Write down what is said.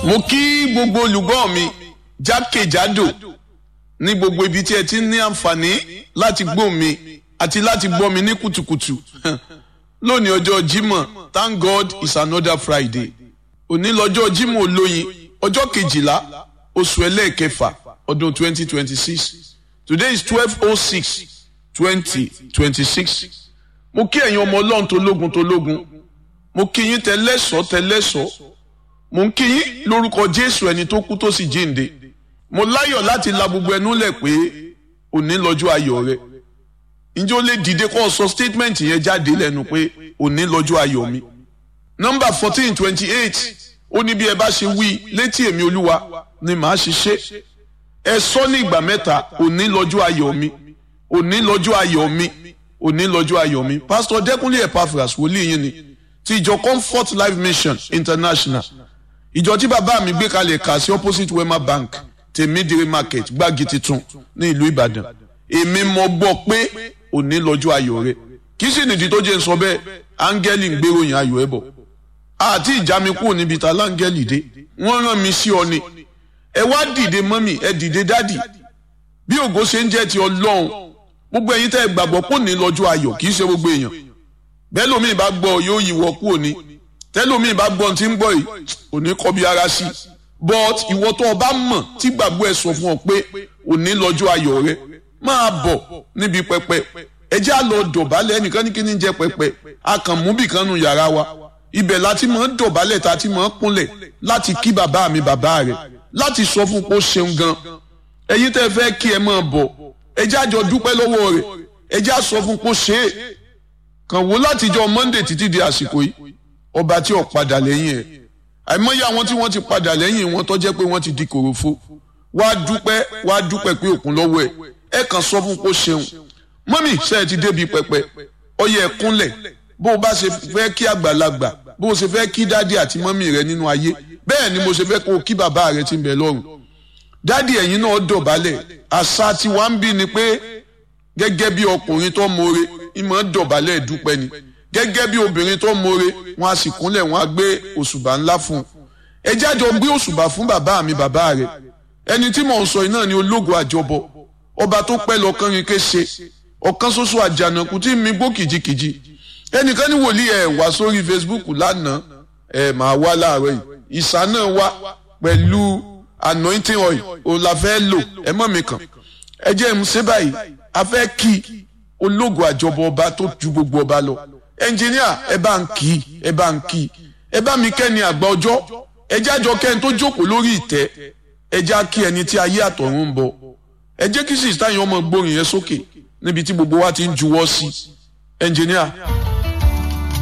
mo kí gbogbo olùgbọ́ mi jákèjádò ní gbogbo ibi tí ẹ ti ní àǹfààní láti gbọ́ mi àti láti gbọ́ mi ní kùtùkùtù lónìí ọjọ́ Jímọ̀ thank God it's another Friday òní lọ́jọ́ Jímọ̀ olóyin ọjọ́ kejìlá oṣù ẹlẹ́ẹ̀kẹfà ọdún twenty twenty six today is twelve oh six twenty twenty six mo kí ẹ̀yin ọmọ ọlọ́run tó lógun tó lógun mo kí yín tẹlẹ́sọ̀ tẹlẹ́sọ̀ mo ń kí yín lórúkọ Jésù ẹni tó kú tó sì jíǹde mo láyọ̀ láti la gbogbo ẹnu lẹ̀ pé òní lọ́jọ́ ayọ̀ rẹ ǹjẹ́ ó lè dìde kó sọ statement yẹn jáde lẹ́nu pé òní lọ́jọ́ ayọ̀ mi nọ́mbà fourteen twenty eight ó ní bí ẹ bá ṣe wí létí èmi olúwa ni màá ṣe ṣe ẹ sọ ní ìgbà mẹ́ta òní lọ́jọ́ ayọ̀ mi òní lọ́jọ́ ayọ̀ mi òní lọ́jọ́ ayọ̀ mi pásítọ̀ dẹ́kunlé epaphras wòlíì yín ni ti ìjọ comfort life mission international ìjọ tí bàbá mi gbé kalẹ̀ kà sí opposite wema bank tèmídìrí market gbági titun ní ìlú ìbàdàn èmi mọ gbọ́ pé òní lọ́jọ́ ayọ̀ rẹ kì í sì nìdí tó jẹ́ ń sọ bẹ́ẹ̀ áńgẹ́lì ń gbéròyìn ayọ̀ ẹ̀ bọ̀ àti ìjà mi kúrò níbi ta láńgẹ́lì dé wọ́n rán mi sí ọ ni ẹ wá dìde mọ́mì ẹ dìde dádì bí ògo ṣe ń jẹ́ ti ọlọ́run gbogbo ẹ̀yin tẹ́ ẹ gbàgbọ́ pò ní lọ́jọ́ ayọ̀ kì í ṣe gbogbo èèyàn bẹ́ẹ̀ lómi ìbá gbọ́ yóò yíwọ́ kúrò ní tẹ́lómi ìbá gbọ́ tí ń gbọ́ yìí òní kọ́ bí ara sí but ìwọ tó o bá mọ̀ tí gbàgbọ́ ẹ sọ fún ọ pé òní lọ́jọ́ ayọ̀ rẹ máa bọ̀ níbi pẹpẹ ẹ jẹ́ á lọ dọ̀bálẹ̀ ẹnìkan ní kíní jẹ́ pẹpẹ a kàn mú bìkan nu yàrá wa ibẹ̀ láti mọ̀ ń dọ̀bálẹ̀ tá a ti mọ̀ ń kúnlẹ̀ láti kí bàbá mi bàbá rẹ̀ láti sọ fún pé ó ṣeun gan ẹ̀yin tẹ́ fẹ́ kí ẹ máa bọ̀ ẹ jẹ́ àjọ dúpẹ́ lọ́wọ́ rẹ̀ ẹ jẹ́ àsọ fún pé ó ṣe é kàn wò látijọ́ Monday títí di àsìkò yìí ọba tí ò padà lẹ́yìn ẹ̀ àìmọye àwọn tí wọ́n ti padà lẹ́yìn wọn tó jẹ́ pé wọ́n ti di kòròfo wá dúpẹ́ wá dúpẹ́ pé òkun lọ́wọ́ ẹ̀ ẹ kàn sọ fún pé ó ṣeun mọ́mì ṣe é ti débi pẹpẹ ọyẹ ẹ kúnlẹ̀ bó o bá ṣe fẹ́ kí àgbàlagbà bó o ṣe fẹ́ kí dádì àti mọ́mì rẹ nínú ayé bẹ́ẹ̀ ni mo ṣe fẹ́ kó o kí bàbá rẹ ti ń bẹ lọ́run dádì ẹ̀yin náà dọ̀bálẹ̀ àṣà tí wàá ń bí ni pé gẹ́gẹ́ bí ọkùnrin tó mọ̀re ìmọ̀ dọ̀bálẹ̀ dúpẹ́ ni gẹ́gẹ́ bí obìnrin tó mọ̀re wọn a sì kúnlẹ̀ wọn a gbé òṣùbà ńlá fún un ẹ jájọ gbé òṣùbà fún bàbá mi bàbá rẹ ẹni tí mò ń sọ yìí náà ni ológo àjọbọ ọba tó pẹ́ lọ kánrin kése ọ̀kan ṣoṣo àjànàkú tí mi gbó kìjikìji ẹnìkan ní wòlíì ẹ̀ wá sórí Facebook lánàá ẹ̀ máa wá láàárọ̀ yìí ìsà náà wá pẹ̀lú anointing oil òun la fẹ́ lò ẹ mọ̀ mi kàn ẹ jẹ́ ń ṣe báyìí a fẹ́ kí ológo àjọbọ ọba tó ju gbogbo ọba lọ ẹnjìníà ẹ bá ń kí ẹ bá ń kí ẹ bá mi kẹ́ni àgbà ọjọ́ ẹ jẹ́ àjọ kẹ́ni tó jókòó lórí ìtẹ́ ẹ jẹ́ kí ẹni tí ayé àtọ̀run ń bọ̀ ẹ jẹ́ kí sísítà yẹn ọmọ gbórin yẹn sókè níbi tí gbogbo wa ti ń juwọ́ sí ẹnjìníà.